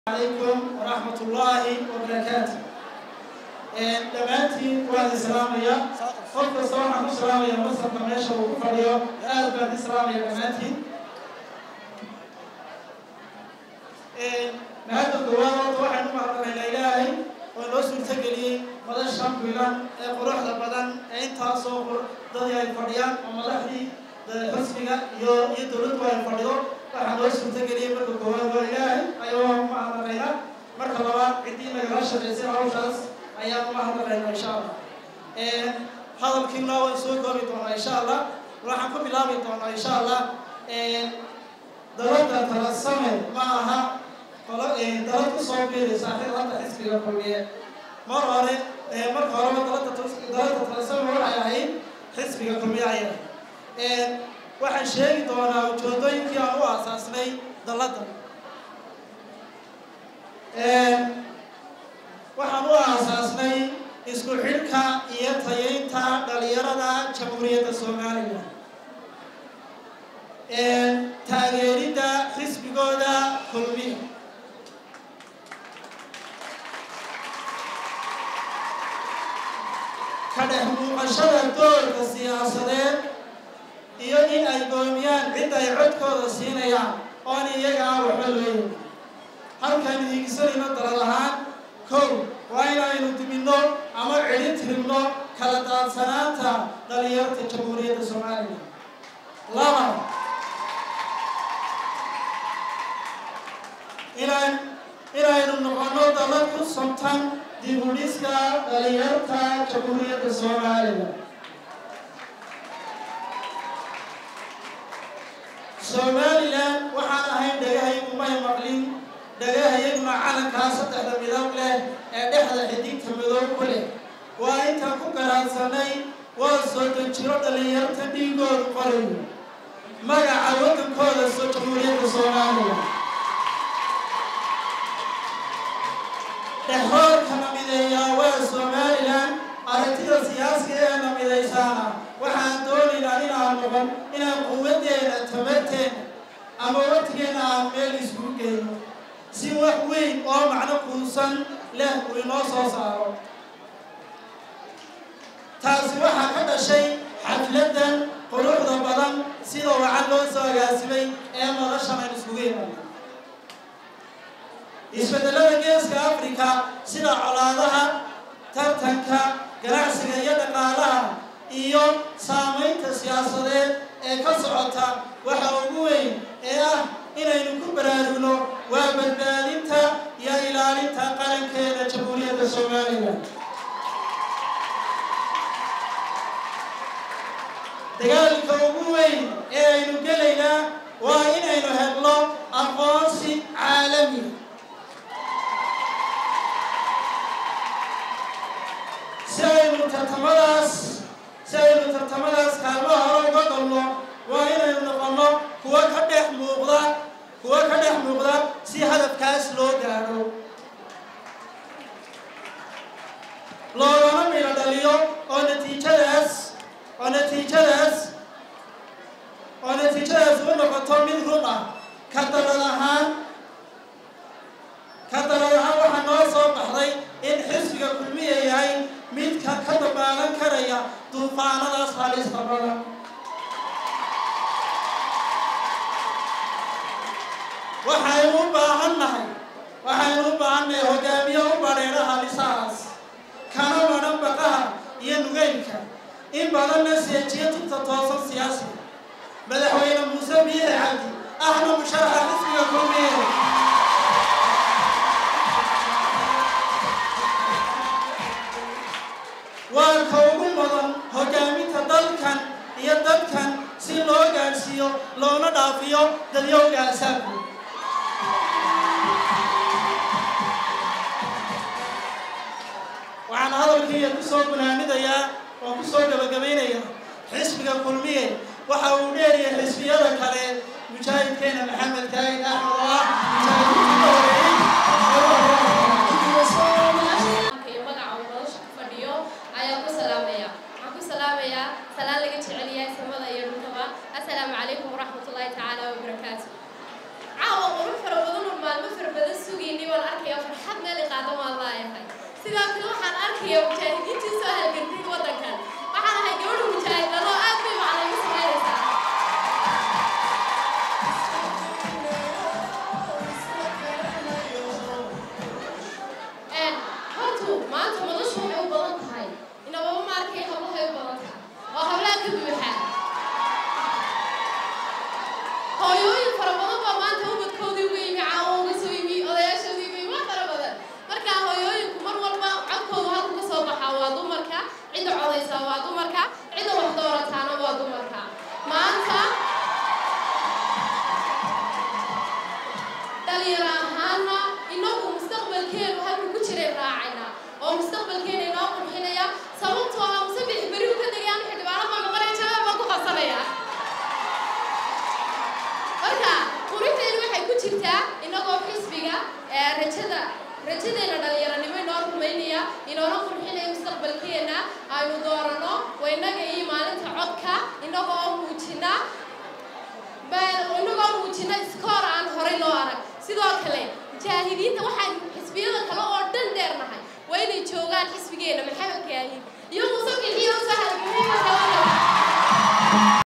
عليكم ورحمة الله وبركاته dhammaantiin waan islaamaya qof kasta waxaan ku salaamaya masarka meesha uu ku fadhiyo aad baan islaamaya dhammaantiin mahadda koowaad horta waxaan u mahadnaqaynaa ilaahay oo noo suurtageliyey madashan bilan ee quruxda badan ee intaasoo dadii ay fadhiyaan oo madaxdii xusniga iyo iyo dowladdu ay fadhido waxaa noo suurtageliyey marka koowaad waa ilaahay ayuu u mahadnaqaynaa marka labaad ciddii nagala shaqaysay hawshaas ayaan u mahadnaqaynaa insha allah hadalkiina waan soo koobi doonaa insha allah waxaan ku bilaabi doonaa insha allah dalada talasame ma aha qolo dalad kusoo biiraysa xilada xisbiga kulmiye mar hore marka horeba dalada dalada talasame waxay ahayd xisbiga kulmiye ayay ahayd waxaan sheegi doonaa ujeedooyinkii aan u aasaasnay dalada waxaan u aasaasnay isku xidhka iyo tayeynta dhalinyarada jamhuuriyadda soomaaliya taageeridda xisbigooda kulmiya ka dhex muuqashada doorka siyaasadeed iyo in ay goomiyaan cid ay codkooda siinayaan oon iyaga aan waxba looyin halkaan hiigsanayno dalad ahaan kow waa inaynu diminno ama celin tiribno kala daadsanaanta dhalinyarta jamhuuriyadda soomaaliya laba inaan inaynu noqono dalad ku sabtan dibudhiska dhalinyarta jamhuuriyadda soomaaliya somalilan waxaan ahayn dhagahaygu may maqlin dhagahayaguna calankaa saddexda midab leh ee dhexda xidigta midoob ku leh waa intaan ku garaadsanay waa soo dejiro dhalinyarta dhiigoodu qorayo magaca waddankooda soo jamhuuriyadda soomaaliya dhexroorka namideeyaa waa somalilan aragtida siyaasiga ee namidaysaana waxaan doonaynaa inaan noqon inaan quwaddeena tabarteena ama waqtigeena aan meel iskugu geyno si wax weyn oo macno kuusan leh uu inoo soo saaro taasi waxaa ka dhashay xafladdan quruxda badan sida wacan loo soo agaasimay ee madashan aynu iskugu imanay isbedelada geeska africa sida colaadaha tartanka ganacsiga iyo dhaqaalaha iyo saamaynta siyaasadeed ee ka socota waxa ugu weyn ee ah inaynu ku baraarugno waa badbaadinta iyo ilaalinta qarankeeda jamhuuriyadda soomaaliya dagaalka ugu weyn ee aynu gelaynaa waa inaynu helno aqoonsi caalami si aynu tartamadaas si aynu tartamadaas kaalmaha hore uga galno waa inaynu noqonno kuwa ka dhex muuqda kuwa ka dhex muuqda si hadafkaas loo gaadho loogana midho dhaliyo oo natiijadaas oo natiijadaas oo natiijadaas u noqoto mid run ah ka dalad ahaan ka dalad ahaan waxaa noo soo baxday in xisbiga kulmiya yahay midka ka dabaalan karaya duufaanadaas halista badan waxaynu u baahan nahay waxaynu u baahan nahay hogaamiye u badheedha halisahaas kana madhan baqaha iyo nugeylka in badanna seejiyo tubta toosan siyaasiga madaxweyne muuse biixi cabdi ahna musharaxa xisbiga kulmiye waa ka ugu mudan hogaaminta dalkan iyo dadkan si loo gaadhsiiyo loona dhaafiyo dadyowga asaabku waxaan hadalkiiya ku soo gunaanidayaa oo ku soo gabagabaynayaa xisbiga kulmiye waxa uu dheeriyay xisbiyada kale mujaahidkeena maxamed kaagin axmed oo ah mujaahidkii ka السلام عليكم ورحمة الله تعالى وبركاته عاوة قروح فربضون المال مفر بدن سوقيني ولا sidoo kale waxaan arkaya mujaahidiintii soo halgantay waddankan waxaan ahay gabadha mujaahidano aad bay macna igu samaynaysaa hortu maanta madashu waxay u badan tahay inababa maarkay hablahay u badan tahay oo hablaha ka buuxa hooyooyin fara badan baa maanta ubadkoodii uga yimi caawo uga soo yimi odayaashoodii uga yimi wax fara badan marka hooyooyinku mar walba codkooda halku ka soo baxaa waa dumarka cidda codaysaa waa dumarka cidda wax doorataana waa dumarka maanta dhalinyaro ahaana inagu mustaqbalkeenu halku ku jiray raacayna oo mustaqbalkeena inoo qurxinaya sababtoo ah musabix beri u ka degayaan xildhibaano baa noqonaya jawaab baan ku qabsanaya marka qurinteenu waxay ku jirtaa inagoo xisbiga ee rajada rajadeena dhalinyaranimo inoo rumaynaya inoona qurxinaya mustaqbalkeena aynu doorano waa inaga iyo maalinta codka inagoo muujina inagoo muujina iskoor aan horay loo arag sidoo kale mujaahidiinta waxaan xisbiyada kale oo dhan dheernahay waa inay joogaan xisbigeena maxamed kaahin iyo musabixii oo soo halgamay marka